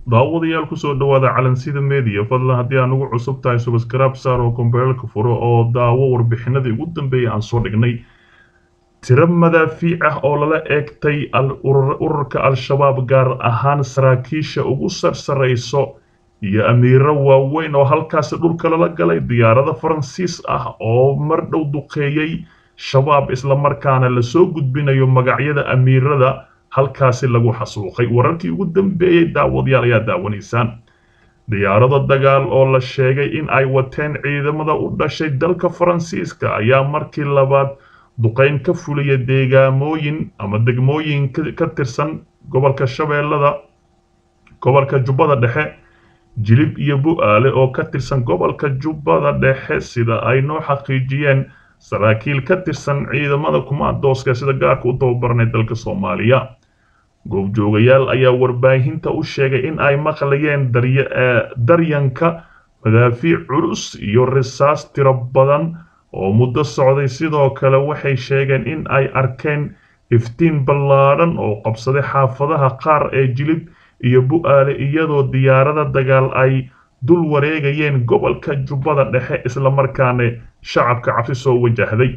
daawadayaal kusoo dhawaada calansida media fadlan haddii aan ugu cusub tahay subscribe saar oo kombeelka furo oo daawo warbixinadii ugu dambeeyay aan soo dhignay tiro madaafiic ah oo lala eegtay ururka al-shabaab gaar ahaan saraakiisha ugu sarsarayso iyo amiiro waaweyn oo halkaasi dhulka lala galay diyaarada faransiis ah oo mar dhow duqeeyey shabaab islamarkaana lasoo gudbinayo magacyada amiirada halkaasi lagu xasuuqay wararkii ugu dambeeyey daawadayaal ayaa daawanaysaan diyaarado dagaal oo la sheegay in ay wateen ciidamada u dhashay dalka faransiiska ayaa markii labaad duqeyn ka fuliya deegaamooyin ama degmooyin ka tirsan gobolka shabeellada gobolka jubbada dhexe jilib iyo bu-aale oo ka tirsan gobolka jubbada dhexe sida ay noo xaqiijiyeen saraakiil ka tirsan ciidamada kumaandooska sida gaarka u tababaranay dalka soomaaliya goobjoogayaal ayaa warbaahinta u sheegay in ay maqlayeen daryanka madaafiic culus iyo risaas tiro badan oo muddo socday sidoo kale waxay sheegeen in ay arkeen iftiin ballaadhan oo qabsaday xaafadaha qaar ee jilib iyo bu-aale iyadoo diyaarada dagaal ay dul wareegayeen gobolka jubbada dhexe islamarkaana shacabka cabsi soo wajahday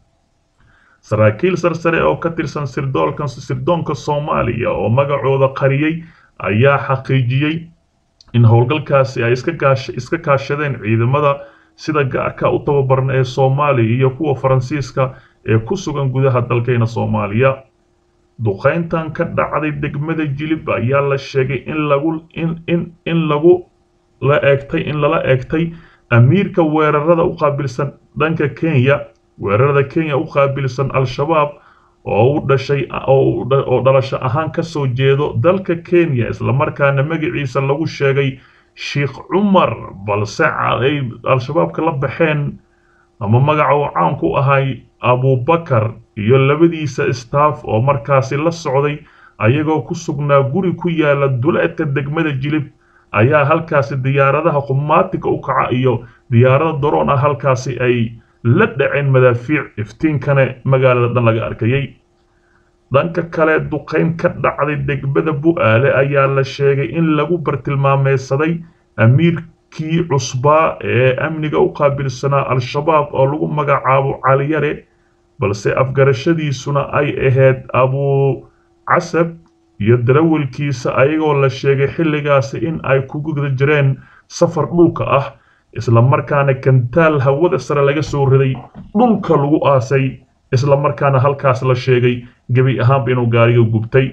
saraakiil sarsare oo ka tirsan sirdoonka soomaaliya oo magacooda qariyey ayaa xaqiijiyey in howlgalkaasi ay iska kaashadeen ciidamada sida gaarka u tababaran ee soomaaliya iyo kuwa faransiiska ee ku sugan gudaha dalkayna soomaaliya duqayntan ka dhacday degmada jilib ayaa la sheegay in lagu in lagu la eegtay in lala eegtay amiirka weerarada u qaabilsan dhanka kenya weerarada kenya u qaabilsan al-shabaab oo u dhashay oo dhalasho ahaan ka soo jeedo dalka kenya islamarkaana magaciisa lagu sheegay sheikh cumar balse ay al-shabaabka la baxeen ama magaca uu caan ku ahay abubakar iyo labadiisa staff oo markaasi la socday ayagoo ku sugnaa guri ku yaala duleedka degmada jilib ayaa halkaasi diyaaradaha qumaatika u kaca iyo diyaarada daroon ah halkaasi ay la dhaceen madaafiic iftiinkana magaalada dhan laga arkayay dhanka kale duqayn ka dhacday degmada bu-aale ayaa la sheegay in lagu bartilmaameysaday amiirkii cusbaa ee amniga u qaabilsanaa al-shabaab oo lagu magacaabo caliyare balse afgarashadiisuna ay ahayd abuu casab iyo darawalkiisa ayagoo la sheegay xilligaasi in ay ku guda jireen safar dhulka ah islamarkaana kantaal hawada sare laga soo riday dhulka lagu aasay islamarkaana halkaas la sheegay gebi ahaanba inuu gaariga gubtay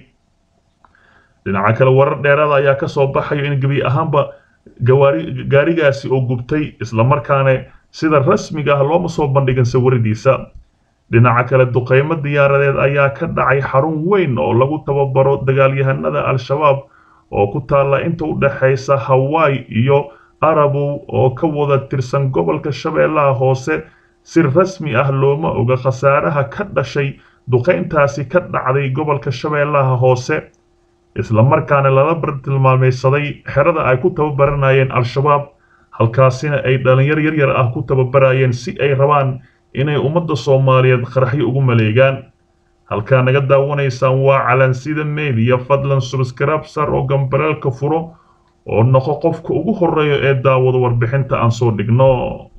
dhinaca kale warar dheeraada ayaa ka soo baxayo in gebi ahaanba gaarigaasi oo gubtay islamarkaana sida rasmiga ah looma soo bandhigin sawiradiisa dhinaca kale duqaymo diyaaradeed ayaa ka dhacay xarun weyn oo lagu tababaro dagaalyahanada al-shabaab oo ku taalla inta u dhexaysa hawaii iyo arabow oo ka wada tirsan gobolka shabeellaha hoose si rasmi ah looma oga khasaaraha ka dhashay duqayntaasi ka dhacday gobolka shabeellaha hoose islamarkaana lala bartilmaameysaday xerada ay ku tababaranayeen al-shabaab halkaasina ay dhalinyar yaryar ah ku tababarayeen si ay rabaan inay ummadda soomaaliyeed qaraxyo ugu maleegaan halkaa naga daawanaysaan waa calansida media fadlan subscribe sar oo gambareelka furo oo noqo qofka ugu horeeya ee daawado warbixinta aan soo dhigno